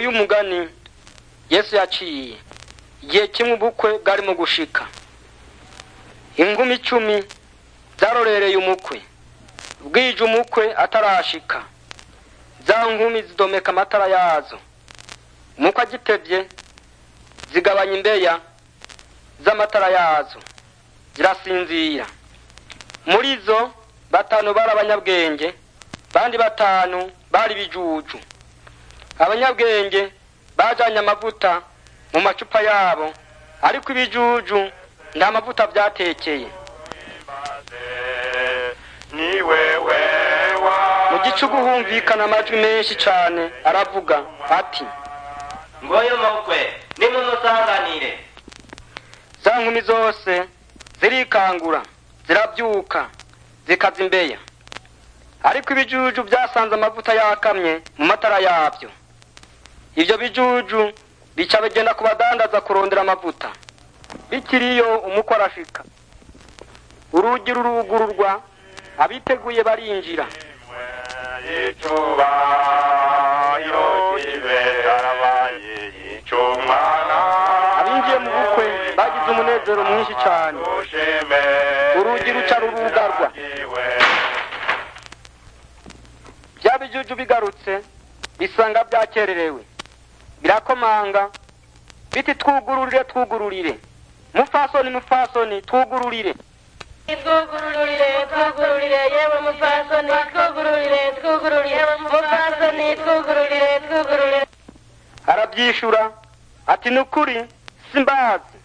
nguyu umugani yesu yaciye igihe kimwe ubukwe bwari mu gushika ingumi icumi zarorereye umukwe bwije umukwe atarashika za nkumi zidomeka amatara yazo umukwe agitevye zigabanya imbeya z'amatara yazo zirasinzira muri zo batanu bari abanyabwenge bandi batanu bari ibijuju abanyabwenge bajanye amavuta mu macupa yabo ariko ibijuju nta mavuta vyatekeye ni wewe wa mu gicugu humvikana amajwi menshi cane aravuga ati ngoyo mukwe nimumusanganire za nkumi zose zirikangura ziravyuka zikaza imbeya ariko ibijuju vyasanze amavuta yakamye mu matara yavyo ivyo bijuju bica bigenda ku badandaza kurondera amavuta bikiriyo umukwe arashika urugi rurugururwa abiteguye barinjira icuba yogibe arabaye icumwana abinjiye mu bukwe bagize umunezero mwinshi cane ushime Urugi ruca rurugarwa. vya bijuju bigarutse bisanga vyakererewe birakomanga biti twugururire twugururire mufasoni mufasoni twugururire twugururire twugururire yewe mupfasoni twugururire twugururire mupfasoni twugururire twugururire aravyishura ati nukuri simbazi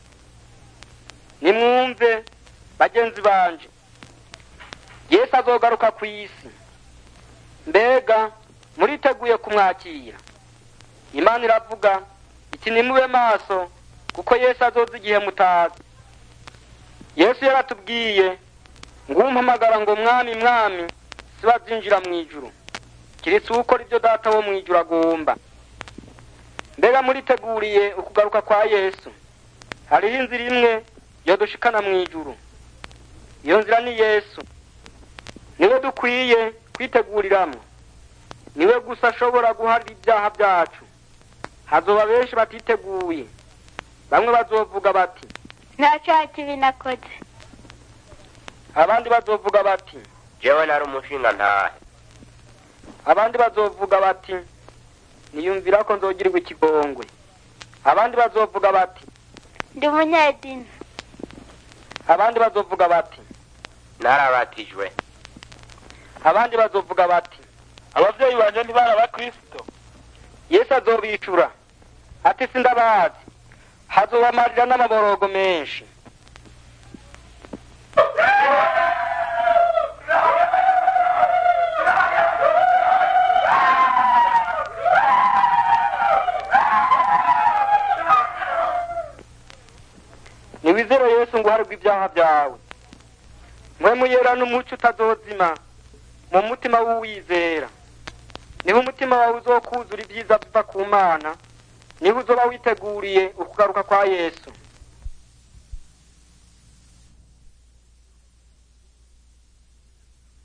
nimwumve bagenzi banje yesu azogaruka ku isi mbega muriteguye kumwakira imana iravuga iti nimube maso kuko yesu azoza igihe mutazi yesu yaratubwiye ngo umpamagara ngo mwami mwami sibazinjira mu ijuru kiretse ukora ibyo data wo mu ijuru agomba mbega muriteguriye ukugaruka kwa yesu hariho inzira imwe yodushikana mu ijuru iyo nzira ni yesu niwe dukwiye kwiteguriramwo niwe gusa ashobora guharira ibyaha byacu hazoba benshi batiteguye bamwe bazovuga bati nta cyaha kibi nakoze abandi bazovuga bati jewe nari umushinga ntahe abandi bazovuga bati niyumvira ko nzogirirwa ikigongwe abandi bazovuga bati ndi umunyedini abandi bazovuga bati narabatijwe abandi bazovuga bati abavyeyi banje ntibari abakristo yesu azobicura ati sindabazi hazobamarira n'amaborogo menshi niwizere yesu ngo uharirwe ibyaha byawe mwe muyera n'umuco utazozima mu mutima w'uwizera niho umutima wawe uzokuzura ibyiza biva ku mana niho uzoba witeguriye ukugaruka kwa yesu